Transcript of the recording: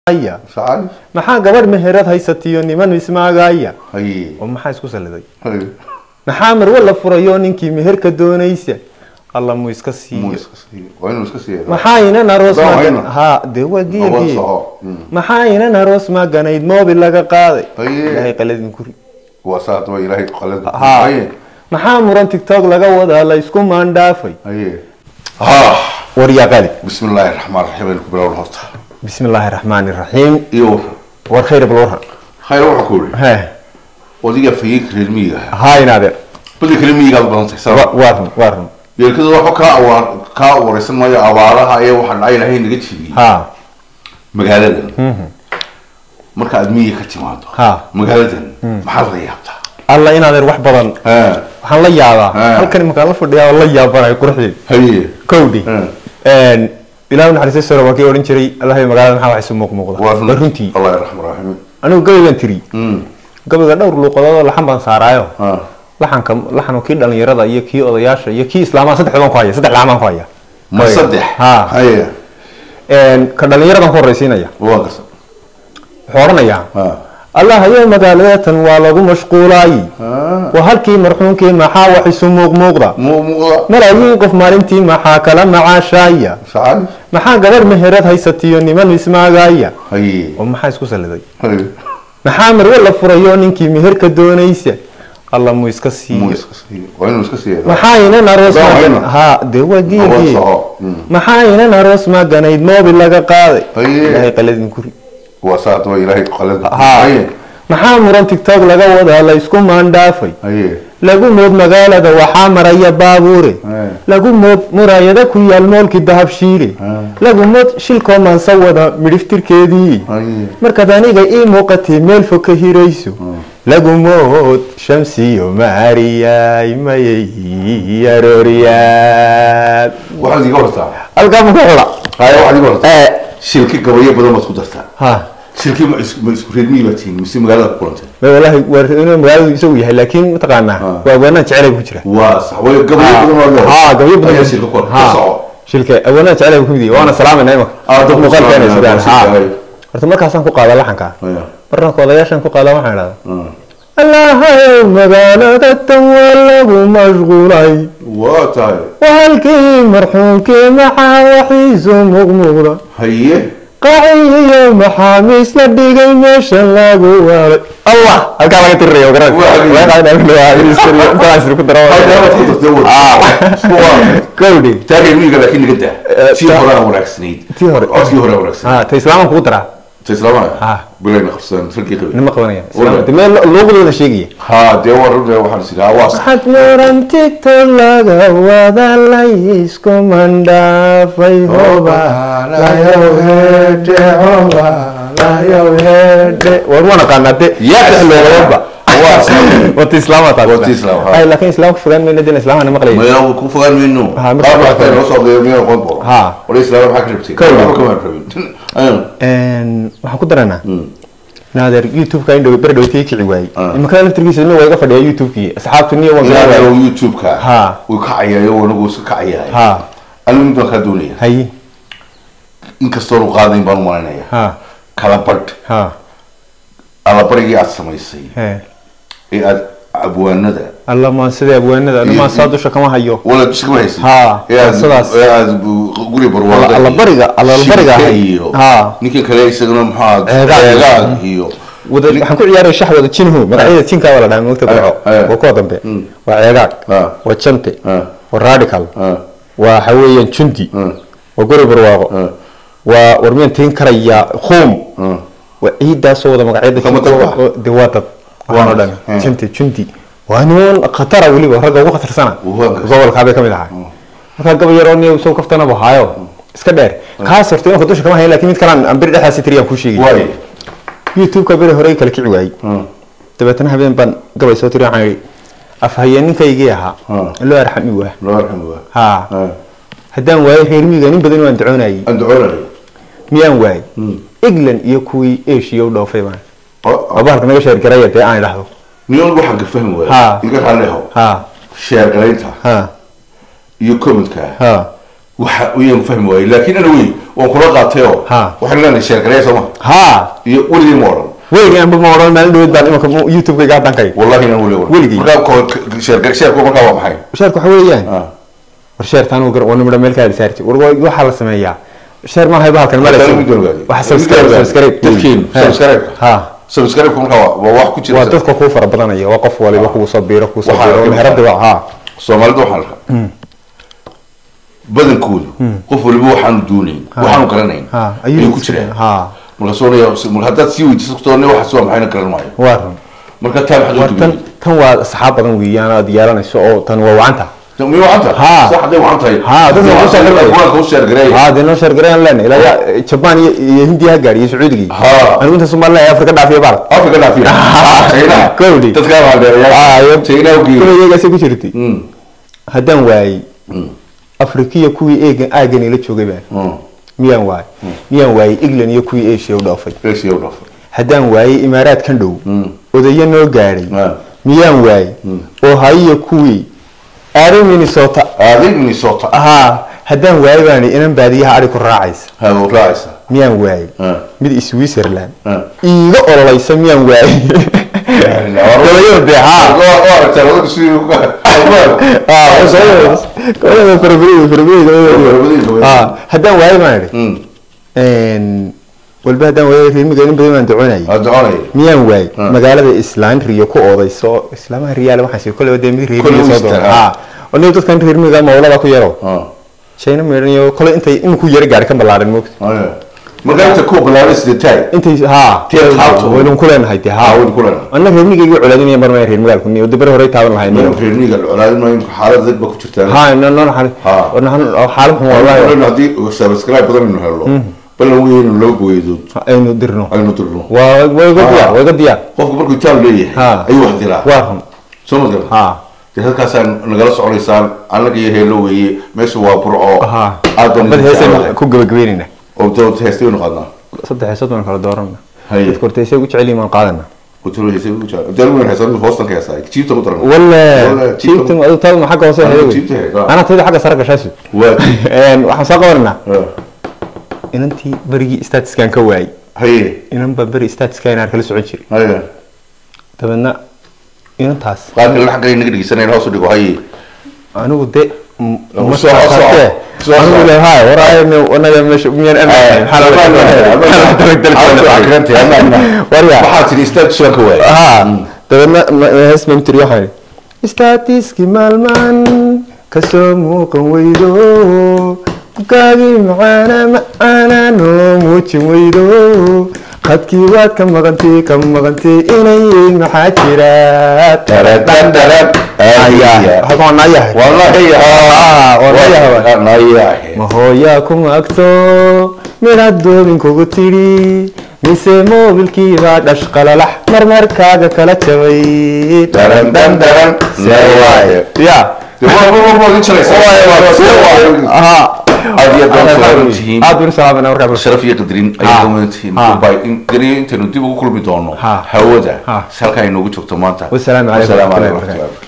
aya sacal maxaa gabadh meherad haysatiyo niman ismaagaya haye oo maxaa isku saliday haye maxaa marwe la furayo ninkii meherka doonaysa alla mu iska muu siiyo iska siiyo waa inuu iska siiyo maxaa inan aroos Daawa magan ina. ha dee waa awood geergee soco Mm. maxaa inan aroos maganayd moobil laga qaaday Haye. ilaahay qaladin kuri waa saa daba ilaahay qalad ha haye maxaa muran tiktok laga wadaa la isku maandhaafay haye ha waryaa qali bismi illaahi raxmaan raxiim aynu ku bilowna horta bismi illaahi raxmaani raxiim iyo waran war khayr balwarha khayr waxaa ku yidhi he odiga fayeenka reer miyiga ahaa haa inaadeer badda kale miyigaad badan tahay Wa- sabab waa run waa run yeelkada waxba kaa awaar kaa wareysan maayo abaaraha ee waxaa dhacay ilaahay naga jibiyey ha magaaladan marka aad miyiga ka timaado Ha. magaaladan maxaad la yaabtaa alla inaadeer wax badan Ha. waxaan la yaabaa Ah. halkan imakaan la fadhiyaa oo la yaabanayo quruxdeed haye kowdhi Ah. ilaahu naxariista sore waa kii odhan jiray allahay magaalada maxaa wax isu muuq muuqda waa waa runtii allah raxmaan raxiim anigu gabaygan tiri Mm. gabayga dhowr luuqadood oo laxan baan saaraayo Ha. laxanka laxanu kii dhalinyarada iyo kii odayaasha iyo kii islaamaha saddex baan ku haya saddex laxan baan ku haya ma saddex ha haye ka dhalinyaradan ku horreysiinaya waa garsan wuxuu odhanayaa ha allah ayo magaaladatan waa lagu mashquulaay ha waa halkii marxuumkii maxaa wax isu muuq muuqda mu muuqda malaayiin qof maalintii maxaa kala macaashaaya sacal maxaa gabadh meherad haysatiyo niman ismaagaya haye oo maxaa isku saliday haye maxaa marwe la furayo ninkii meherka doonaysa alla mu iska muu siiyo iska siiyo waa inuu iska siiyo maxaa inan aroos Daawa magan ina. ha dee waa awood geergee soco Mm. maxaa inan aroos maganayd moobil laga qaaday Haye. ilaahay qaladin kuri waa saa daba ilaahay qalad ha haye maxaa muran tiktok laga wadaa la isku maandhaafay haye lagu mood magaalada waxaa maraya baabuure Haye. lagu mood muraayado ku yaal moolkii dahabshiile Haye. lagu mood shilkoo maansa wada midhiftirkeedii haye markaad aniga ii muuqatay meel fog ka hirayso lagu mood shamsiyo maariyay mayay arooriyaad waxaad iga hortaa halkaa ma ku xula haye waxaad iga hortaa Eh, shilki gabayo badan baad ku dartaa ha shilki ma isku ma isku reer miyi baad tihiin mise magaalada ku kulantay ma walahi waa inuu magaaladu isagu yahay laakiin mataqaanaa Ha. waa awaanaan jecelay ku jira waa sax way gabayo badan baad leedahay ha gabyo badan ayaa shilka ku ha ka soco shilka awaanaan jecelay ku mid yahay waana salaamayna imaka Ah, dad muuqaalkeena salaam, sidaan waa ha shilka, haye. horta markaasaan ku qaada laxanka Haye. marna ku odayaashan ku qaada waxaan idhahdaa Mm. allahayow magaalada tan waa lagu mashquulay waa tahay waa halkii marxuumkii maxaa waxiisu muuqmuuqda haye qaciyo maxaamiis la dhigay meesha lagu waalay allah halkaa laga tiriraya halkaabaad ku dartay wad gawdhi taagay miyiga laakiin naga daa Eh, tii ta- hore aan wanaagsaneyd tii hore. codkii hore aan wanaagsaneyd ha ta islaaman kugu daraa ta islaamaha Ah. bilayna qabsadaan ragii qabay nima qabanaya Wala. de meel luuqdooda sheegaya ha dee waa runta waxaan is idhaha waa sax waxaad muran tiktok laga wada laysku mandhaafay hoba layow hedhe hoba layow hedhe war wana qaanade Yes. loolaba Waa sax. wata islaama taas Wata islaam, ha. ay laakiin islaamka fogaan mayna dina islaamana maqlaya maya ku fogaan mayno Ha, marka- qaab waxta noo soo geeyo miyaa qoon boro Ha. wala islaama maxaa ka rabtay Kowda. waxba kama rabin Ayun. waxaan ku daranaa Mm. naadeer youtube-ka in dhow ber dhowtii kici waayey Ah. imanka laftirkiisa nin waa iga fadhiya youtube-kii asxaabtu niyo waan ilaa garaa oo youtube-ka Ha. wuu kacayayo wanagu iska kacayahay ha anigu mid baan kaa doonaya hay inkastoon u qaadayn baan u malinaya ha kala badh ha allabarigii aad samaysay he ee aad abwaanada alla maan sidee abwaanada alla maan saa dusha kama hayo wala duskama haysay Ha, ee aad sidaas. ee aad bu- guri barwaaqo Alla- allabariga- allabariga shirka ahay. iyo Ha. ninka kale isagana maxaa Ceegaag. ceegaag iyo wada waxaan ku ciyaaraya shaxdooda jinhu magacyada jinkaa la dhahay moogta barco Eh, eh. waa kuwa dambe Mm. waa ceegaag Ah. waa jante Ah. waa radical Ah. waa waxa weeyaan jundi Ah. waa guri barwaaqo Ah. waa warmiyaan tiin karaya khuum Ah. waa ciidaasoo wada magacyada Kama jinka dad oo- de waa dad waxaanoo dhan Ah. jante jundi waa niman khatara weliba ragga ugu khatarsana Waa gas. gobolkaabay kamid ahaa markaa gaba yaroo niyo soo kaftanaba haayo iska dheer kaas horta inanka dusha kama hayan lakin mid kalaan aan beri dhexdaasi tiriyaan kuu sheegay waay youtube-ka beri hore kala kici waayey Ah. dabeetana habeen baan gabay soo tiri waxaan yidhi afhayeeninkaygii ahaa Ah. loo arxami waa loo arxam waa ha Ah. haddaan waayo reer miyiga nin badan waan ducoonayay aan ducoonay miyaan waayey Mm. england iyo kuwii asia u dhoofay baan oo oo bahalka naga sheergaraya dee aan idhaahdo niyoon waxaan ka fahmi Ha. waaya iga raalleho ha sheer galaynta ha iyo commentka ha waxa uyaan fahmi waayey laakiin ana wey waan kula qaatay oo Ha. waxaan leenahay sheergareya sooma ha iyo weligii ma odhan weligii anba ma odhan maalin dhaweed baan imanka youtube-kayga haddan kay wallahi inaan weli odhan Weligii. markaa ko- sheergare sheerku markaa waa maxay sheerku waxa weeyaan Ah. war sheertaan uu gar waa nimada meel kaada saarti war waa- waxaa la sameeyaa sheer ma hayba halkan male Hadda mid ogaadi. waxa Mid subscribe ogaadi. subscribe Dadkiinu, Ha. subscribe. ha subscribe markaa waa waa wax ku jira waa dadka kuu fara badanaya waa qof waliba kugu soo biiro kugu soo Waxaa biiro arkay meherada waa ha soomaalida waxaan arkaa badankoodu qof waliba waxaanu doonayn waxaanu garanayn ha ayuu ku jiraan ha markaasuu oranaya mar haddaad sii weydiiso kutoone waxaas waa maxayna garan maayo waa run marka taa maxaad war u tan duway tan waa asxaab badan weeyaan aad yeelanayso oo tan waa wacanta mi wacan tahay Ha. sax hadday wacan tahay Ha, dadka Dee waxu waxaan sheegay. quraanka u sheergareeya ha dee noo sheergarayaan leenahay ilaa ya- jabaan iyo iyo hindiya ha gaadhi iyo sacuudigii Ha. anigu inta somaliland afrika dhaafiya baal afrika dhaafiya china Kowdii. dadkaa Ah, baaldeerayaa iyo- china u geeyey kuwa iyagaasay ku jirtay Mm, haddaan waayey mm, afrikiya kuwii eegan aagan ila joogay baan mm. miyaan waayey miyaan waayey england iyo kuwii asia u dhaafay Asia u dhaafay. haddaan waayey imaaraadkan dhow Mm. odayo noo gaadhay Ah. miyaan waayey oo hayiyo kuwii aaday minnesota aaday minnesota ahaa haddaan waayey baani inan baadiyaha adhi ku raacaysa ha u raacaysa miyaan waayey Ah. mid switzerland Ah. iiga ololaysa miyaan waayey Gabayada dee, ha. Waa- waa aragtay, wadada sidii u ka- Gabayada farabadan, farabadan, gabayada. Farabadan, gabayada. Ah, haddaan waayey baan idhi Mm, Een, walba haddaan waayey reermiga in badan baan duconayay waa doconaya. miyaan waayey Ah. magaalada islaan riyo ku oodayso islaamaha riyaale waxaan sheegay kolley dee mid Kolley reermiga soo Easter, doona ah. ha oo nin dadkan reermiga mawlada ku yaro Ah, china meedhan iyo kolley intay iminku yara gaadhi ka ballaaran moogta ah. marka inta kuwa bilaabay sidee intay ha Tii asxaabtu. waynu ku leenahay dee Ah, ha waynu ku leenahay. annaga reermigayga colaadinaya mar maya reer magaalku niyo dibare horey taaban lahayn tahay reer miyiga la colaadin maayo imika xaalad dad ba ku jirtaan ha no no xal Ha. xaalad xun wallahi Waxaan haddii subscribe badan aynu helno ballan weynu laba goydood aynu dirno aynu dirno waa way ga diyaar way ga diyaar qofku markuu itaal leeyahay Ha. ayuu wax diraa waa run soo ma garan ha dee halkaasaan nagala soconaysaan annaga iyo heelo weeye meesha waa burco ha aad baan bad idin heesaynu jeclahay. ku gabagabeynayna oo dood heestay u noqonaa saddex heesood baan kala doorana Haye. dadka horta heesay ugu jecel yihiin waan qaadana kuturo heesay u jecel dee weyn heesay hoostan ka heesay jiibta ku daran wala Walla, jiibtan adu taadma xagga hoose Anigu heeday jiibta heedaa. ana tayda xagga sare gashaasu waa een waxaan soo qabananaa Ah. inantii berigii statuskan ka waayey haye inan baa beri statuskan aan kala socon jiray haye dabeedna inantaas qaar kale xagga inaga dhegeysanayna hoos u dhigo haye anigu de m- Soo- ma soo- saartee. soo- anigu soo- leeyahay war ayna anaga meesha miyaan ammaan warya waxaa tiri statusaan ka waayay ha dabeedna ma- hees mamtiri waxaan idhi statiski maalmaan kasoo muuqan weydo bukaagii macaana macaana noo muujin weydo qadkii waad ka maqantay ka maqantay inay maxaa jira Taradan, taran. Ayaa. halkan waa naayahay wallahi Ah, wallahi waa. nayahe ma hooyaa kuma agto midhaad doobin kugu tidhi mise moobilkiibaa dhash qalalax marmarkaaga kala jabay Daran, dan, daran. Nayahe. ya Dee waa- waa- waa- waa idin jalaysaa. aha Aad iyo aad baan u salaaman tihiin. aad baan u salaamana markaa sharaf iyo qadrin Ha. ayay dhammaantihiin Ha. Goodbye. In- gariyo intaynu dib ugu kulmi doono Ha. hawada Ha. halkaa inoogu joogto maanta Wassalaamu calaykum Wassalaamu warahmatullahi calaykum.